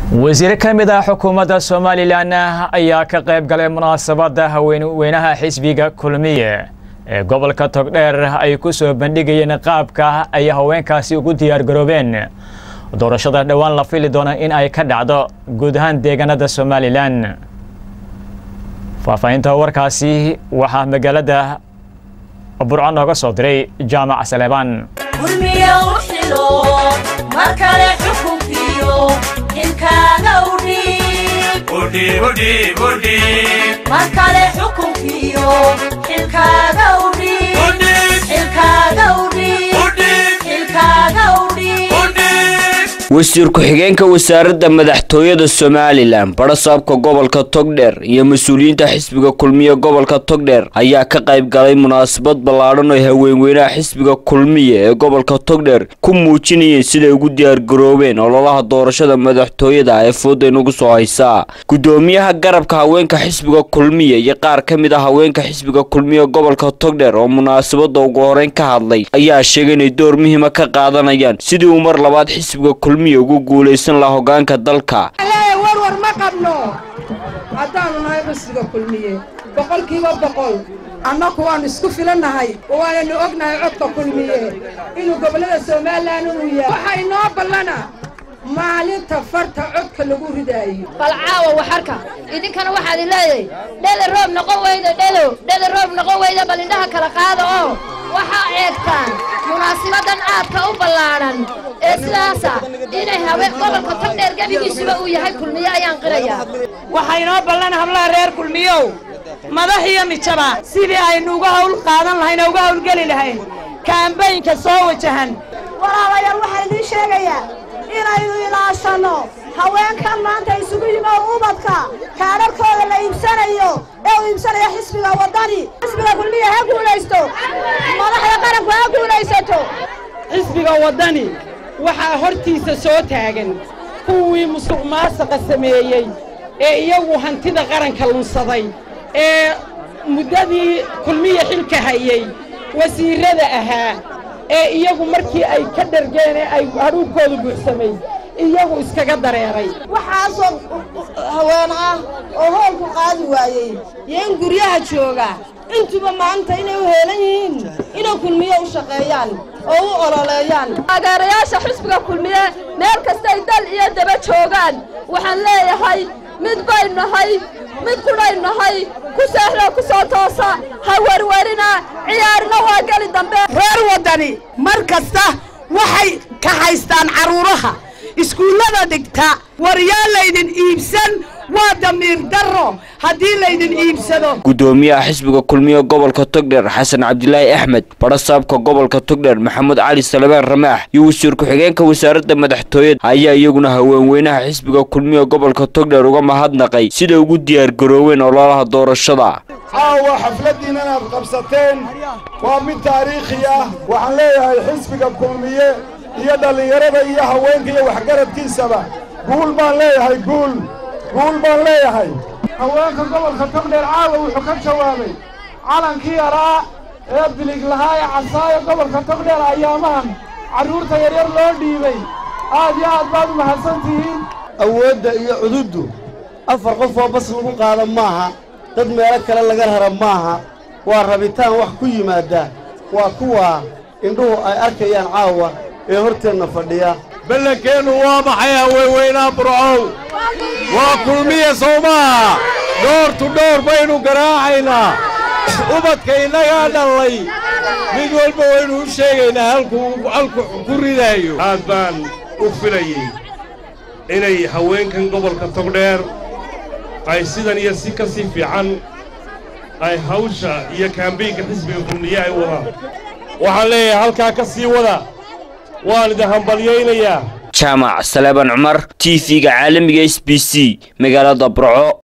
wasiir ka mid ah xukuumadda somalilan ayaa ka qayb galay munaasabadda haweenweynaha xisbiga kulmiye ee gobolka togdheer ay ku soo bandhigayeen qaabka ay haweenkaasi ugu diyaargaroobeen doorashada dhowaan la fili doona in ay ka dhacdo guud ahaan deegaanada somalilan faahfaahinta warkaasi waxaa magaalada burco nooga soo diray jaamac saleebaan wasiir ku-xigeenka wasaaradda madaxtooyada somalilan barasaabka gobolka togdheer iyo mas-uuliyiinta xisbiga kulmiye gobolka togdheer ayaa ka qayb galay munaasabad ballaadhan oo haweenweynaha xisbiga kulmiye ee gobolka togdheer ku muujinayeen siday ugu diyaargaroobeen ololaha doorashada madaxtooyada ee fooda inugu soo haysaa gudoomiyaha garabka haweenka xisbiga kulmiye iyo qaar ka mid a haweenka xisbiga kulmiye gobolka togdheer oo munaasabada ugu horeyn ka hadlay ayaa sheegay inay door muhiima ka qaadanayaan sidii uu mar labaad xisbiga ugu guulaysan laha hogaanka dalka warwar ma qabno haddaanu nahay xisbiga kulmiye boqolkiiba boqol annaku waannu isku filannahay oo waananu ognahay codka kulmiye inuu gobollada somalilan inuu yahay waxaa inoo ballana maalinta farta codka lagu ridaayo bal caawa waxarka idinkana waxaad leedahay dheda roob noqon weyda dhedo dheda roob noqon weyda bal indhaha kala qaada oo waxaa eegtaan munaasibadan aadka u ballaadhan ee sidaasa inay haween gobolka togdheer gebigiisuba uu yahay kulmiye ayaan qirayaa waxaa inoo ballan hablaha reer kulmiyow madax iyo mijaba sidii aynu uga hawl qaadan lahayn oo uga hawlgeli lahayn kaambaynka soo wajahan walaalayaal waxaan idiin sheegayaa inaynu ilaashanno haweenkan maanta isugu yimi oo ubadka kaadharkooda la iibsanayo ee uu iibsanayo xisbiga waddani xisbiga kulmiya ha guulaysto madaxda qaranku ha guulaysato xisbiga waddani waxaa hortiisa soo taagan kuwii musuq maasaqa sameeyey ee iyagu hantida qaranka lunsaday ee muddadii kulmiya xilka hayey wasiirrada ahaa ee iyagu markii ay ka dhargeen ee ay hadhuubkoodu buuxsamay iyagu iskaga dareeray waxaasoo haween ah oo hoolku qaadi waayey iyo in guryaha jooga intuba maanta inay u heelan yihiin inay kulmiye u shaqeeyaan oo u ololeeyaan taageerayaasha xisbiga kulmiye meel kastay dal iyo daba joogaan waxaan leeyahay mid bay nahay mid qudhay nahay ku seexda ku soo toosa ha werwerina ciyaarina waa geli dambe reer waddani mar kasta waxay ka haystaan carruuraha iskuullada dhigta war yaa laydin iibsan waa damiir darro haddii laydin iibsado gudoomiyaha xisbiga kulmiye gobolka togdheer xasan cabdilaahi axmed barasaabka gobolka togdheer maxamuud cali salebaan ramaax iyo wasiir ku-xigeenka wasaaradda madaxtooyada ayaa iyaguna haweenweynaha xisbiga kulmiye gobolka togdheer uga mahadnaqay siday ugu diyaargarooween ololaha doorashada caawa xafladdiina inaad qabsateen waa mid taariikhi ah waxaan leeyahay xisbiga kulmiye iyo dhallinyarada iyo haweenka iyo waxgaradkiisaba guul baan leeyahay guul guul baan leeyahay haweenka gobolka togdheer caawa wuxuu ka jawaabay calankii yaraa ee bilig lahaa ee casaayo gobolka togdheer ayaamahan carruurta yaryar loo dhiibay aad iyo aad baad u mahadsan tihiin awoodda iyo cududdu afar qof oo bas lagu qaada maaha dad meelo kale laga rara maaha waa rabitaan wax ku yimaadda waa kuwaa indhuhu ay arkayaan caawa ee horteenna fadhiya ballankeennu waa maxay haweenweynaha burcow waa kulmiya sowmaha dhoortu dhowr baynu garaacaynaa ubadka innagaa dhallay mid walba waynu u sheegaynaa halkuu halku ku ridaayo aad baan u filayey inay haweenkan gobolka togdheer ay sidan iyo si ka sii fiican ay hawsha iyo kaambaynka xisbiga kulmiye ay wadaan waxaan leeyahay halkaa ka sii wada waan idin hambalyaynayaa jaamac saleebaan cumar t v-ga caalamiga s b c magaalada burco